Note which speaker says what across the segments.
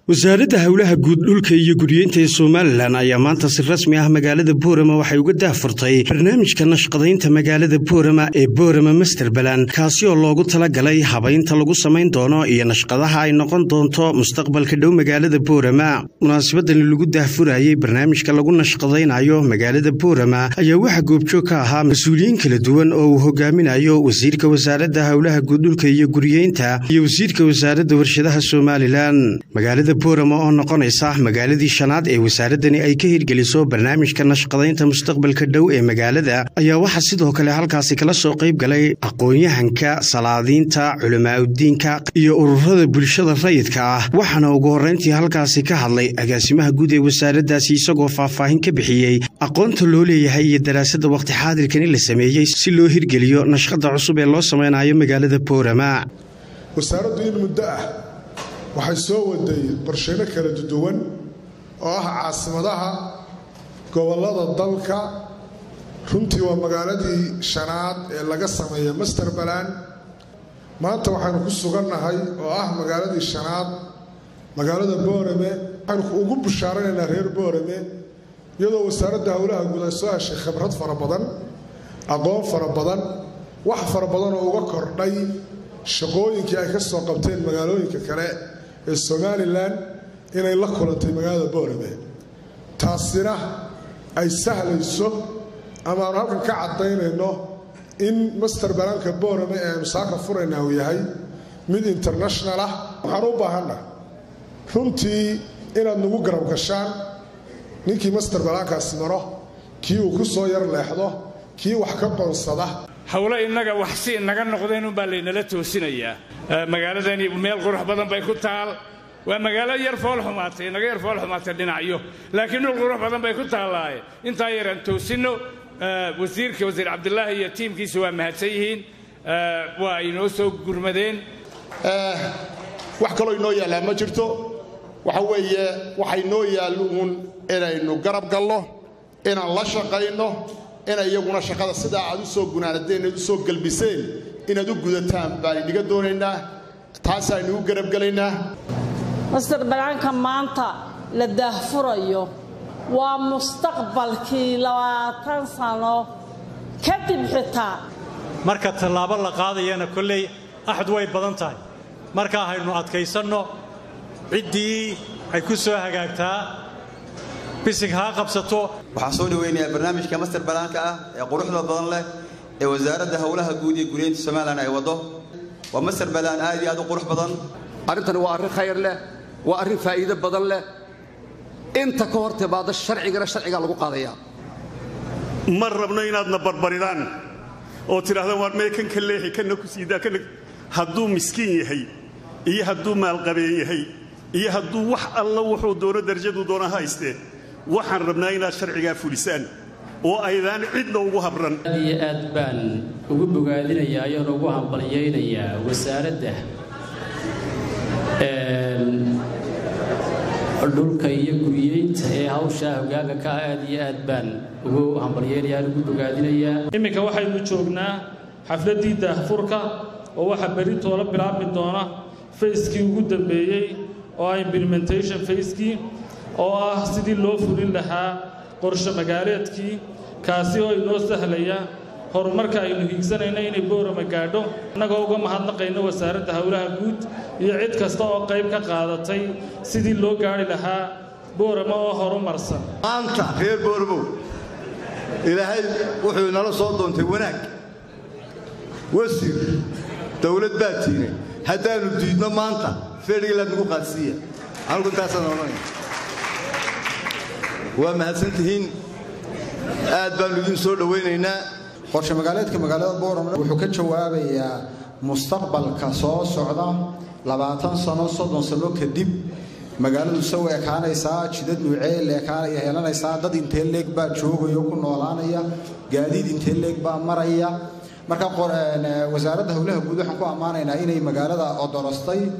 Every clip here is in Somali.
Speaker 1: wasaaradda howlaha guud dhulka iyo guryeynta ee somalilan ayaa maanta si rasmi ah magaalada boorama waxay uga daahfurtay barnaamijka nashqadaynta magaalada boorama ee boorama masterbalan kaasi oo loogu talagalay habaynta lagu samayn doono iyo nashqadaha ay noqon doonto mustaqbalka dhow magaalada boorama munaasabadani lagu daahfurayey barnaamijka lagu nashqadaynayo magaalada boorama ayaa waxaa goobjoog ka ahaa mas-uuliyiin kala duwan oo uu hogaaminayo wasiirka wasaaradda howlaha guud dhulka iyo guryeynta iyo wasiirka wasaaradda warshadaha somalilan boorama oo noqonaysa magaaladii shanaad ee wasaaradani ay ka hirgeliso barnaamijka nashqadaynta mustaqbalka dhow ee magaalada ayaa waxaa sidoo kale halkaasi kala soo qayb galay aqoon-yahanka salaadiinta culamaauddiinka iyo ururada bulshada rayidka ah waxaana ugu horrayntii halkaasi ka hadlay agaasimaha guud ee wasaaraddaasi isagoo faahfaahin ka bixiyey aqoonta loo leeyahay iyo daraasadda wakhti xaadirkani la sameeyey si loo hirgeliyo nashqada cusub ee loo samaynayo magaalada boorama
Speaker 2: waxay soo waday qorsheyno kala duwan oo ah caasimadaha gobollada dalka runtii waa magaaladii shanaad ee laga sameeya masterbalan maanta waxaynu ku sugannahay oo ah magaaladii shanaad magaalada boorame waxaynu ugu bushaaranaynaa reer boorame iyadoo wasaaradda howlaha guud ay soo heshay khibrad fara badan aqoon fara badan wax fara badan oo uga kordhay shaqooyinkii ay ka soo qabteen magaalooyinka kale ee somalilan inay la kulantay magaalada boorame taasina ay sahlayso ama aanu halkan ka caddaynayno in master balanka boorame ee aynu saaka furaynaa uu yahay mid international ah waxaan u baahanna runtii inaad nagu garab gashaan ninkii master balankaasi maro kii uu ku soo yar leexdo kii wax ka qoonsada
Speaker 3: howlo innaga wax si inaga noqdeen unbaa laynala toosinayaa magaaladani meel qurux badan bay ku taal waa magaalo yar fool xumaatay inaga yar fool xumaatay dhinacyo laakiin dhul qurux badan bay ku taallaaye intaa yaraan toosinno wasiirka wasiir cabdilaahi iyo tiimkiisa waa mahadsan yihiin waa inoo soo gurmadeen
Speaker 4: wax kaloo inoo yaallaa ma jirto waxa weeye waxay noo yaallo uun inaynu garab galno inaan la shaqayno ina iyaguna shaqada sidaa aad u soo gunaanadeen inaad u soo gelbiseen inaad u gudataan baan idhiga doonaynaa taasaynu u garabgelaynaa
Speaker 5: master balaanka maanta la daahfurayo waa mustaqbalkii labaatan sano kadib xitaa
Speaker 6: marka tallaabo la qaadayana kolley axad way badan tahay markaa haynu adkaysanno ciddii ay ku soo hagaagtaa bisig haa qabsato
Speaker 7: waxaan soo dhaweynayaa barnaamijka master balaanka ah ee quruxda badan leh ee wasaaradda howlaha guud iyo guryeynta somalilan ay waddo waa master balaan aad iyo aad u qurux badan
Speaker 8: arrintani waa arrin khayr leh waa arrin faa'iido badan leh inta ka hor timaada sharcigana sharcigaa lagu qaadayaa
Speaker 9: ma rabno inaadna barbaridaan oo tidhahdaan waar mee kan ka leexi kanna ku siidaa kana hadduu miskiin yahay iyo hadduu maalqabeen yahay iyo hadduu wax alla wuxuu doono darajaduu doona haystee waxaan rabnaa inaad sharcigaa fulisaan oo aydaan cidna ugu habran
Speaker 10: aad iyo aad baan ugu bogaadinayaa ayoon ugu hambalyaynayaa wasaaradda dhulka iyo guryeynta ee hawshaa hoggaanka ka ah aad iyo aad baan ugu hambalyaynayaa ugu bogaadinayaa
Speaker 11: imminka waxaynu joognaa xafladdii daahfurka oo waxaa berri toola bilaabmi doona fayskii ugu dambeeyey oo ah implementation fayskii oo ah sidii loo fulin lahaa qorshe magaaleedkii kaasi oo inoo sahlaya horumarka aynu hiigsanayno inay boorama gaadho innagoo uga mahadnaqayno wasaaradda howlaha guud iyo cid kasta oo qayb ka qaadatay sidii loo gaadhi lahaa boorama oo horumarsan
Speaker 12: maanta reer boormow ilaahay wuxuu inala soo doontay wanaag wasiir dawlad baa tiine haddaannu diidno maanta fedhilaad nagu qaadsiiya anugu intaasaan odhanaya waa mahadsantihiin aad baannu idin soo dhowaynaynaa
Speaker 13: qorshe magaaleedka magaalada boorama wuxuu ka jawaabayaa mustaqbalka soo socda labaatan sano soddon sano kadib magaaladu saw ekaanaysaa jidad nuucee leekaanaya heelanaysaa dad intee leeg baa joogaya ku noolaanaya gaadiid intee leeg baa maraya marka wasaaradda howlaha guud waxaan ku ammaanaynaa inay magaalada odorostay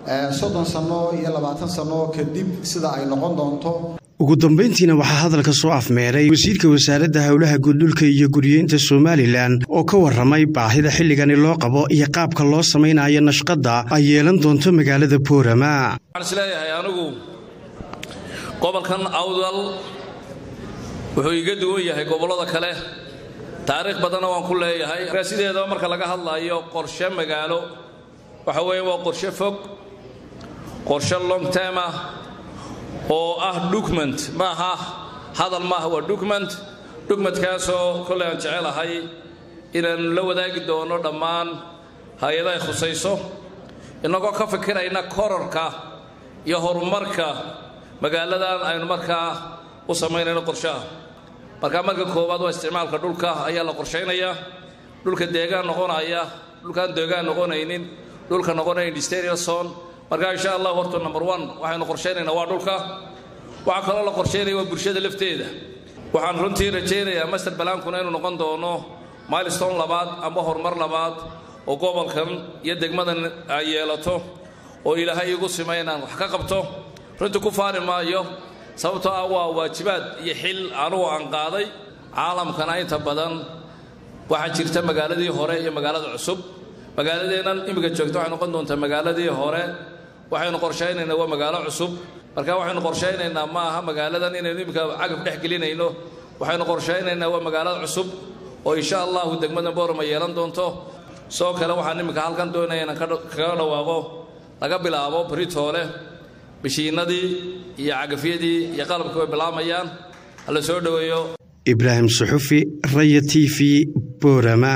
Speaker 13: soddon sanno iyo labaatan sanno kadib sida ay noqon doonto
Speaker 1: ugu dambayntiina waxaa hadalka soo afmeeray wasiirka wasaaradda howlaha guddhulka iyo guriyeynta somalilan oo ka warramay baahida xilligani loo qabo iyo qaabka loo samaynayo nashqadda ay yeelan doonto magaalada boorama
Speaker 14: waxaan isleeyahay anigu gobolkan awdal wuxuu iga duwan yahay gobollada kale taariikh badanna waan ku leeyahay sideedaba marka laga hadlayo qorshe magaalo waxa weeye waa qorshe fog qorshe long term ah oo ah document maaha hadal maaha waa document documentkaasoo kolley aan jecelahay inaan la wadaagi doono dhammaan hay-adahay khusayso innagoo ka fikirayna korarka iyo horumarka magaaladan aynu markaa u samaynayno qorshaha markaa marka koowaad waa isticmaalka dhulka ayaa la qorshaynayaa dhulka deegaan noqonaya dhulkaan deegaan noqonaynin dhulka noqonaya industrial zone markaa insha allah horta number one waxaynu qorshaynaynaa waa dhulka waxaa kaloo la qorshaynaya waa bulshada lafteeda waxaan runtii rajaynayaa master balaankuna inuu noqon doono milestone labaad amba horumar labaad oo gobolkan iyo degmadan ay yeelato oo ilaahay igu sima inaan wax ka qabto runtii ku faari maayo sababtoo ah waa waajibaad iyo xil anugu aan qaaday caalamkana inta badan waxaa jirta magaaladii hore iyo magaalada cusub magaaladeennan imika joogta waxay noqon doontaa magaaladii hore waxaynu qorshaynaynaa waa magaalo cusub marka waxaynu qorshaynaynaa ma aha magaaladan inaynu imika cagaf dhex gelinayno waxaynu qorshaynaynaa waa magaalada cusub oo insha allahu degmada boorama yeelan doonto sidoo kale waxaan imika halkan doonaya inaan kaga dhawaaqo laga bilaabo britoole bishiinadii iyo cagafyadii iyo qalabkii way bilaamayaan hala soo dhoweeyo
Speaker 1: ibraahim suxufi raya t v boorama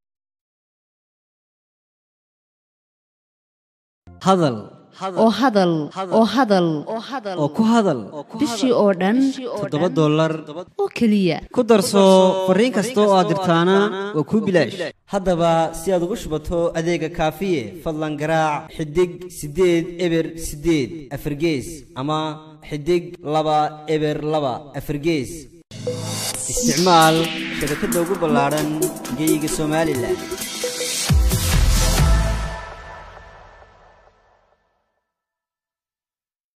Speaker 15: hadal oo hadal oo hadal oo ku hadal
Speaker 16: bishii oo dhan
Speaker 15: toddoba dollar
Speaker 16: oo keliya
Speaker 15: ku darso fariin kasta oo aad dirtaana waa kuu bilaash haddaba si aad ugu shubato adeega kaafiye fadlan garaac xidig siddeed eber siddeed afargees ama xidig laba eber laba afargees isticmaal shabakadda ugu ballaadhan geeyiga somalilan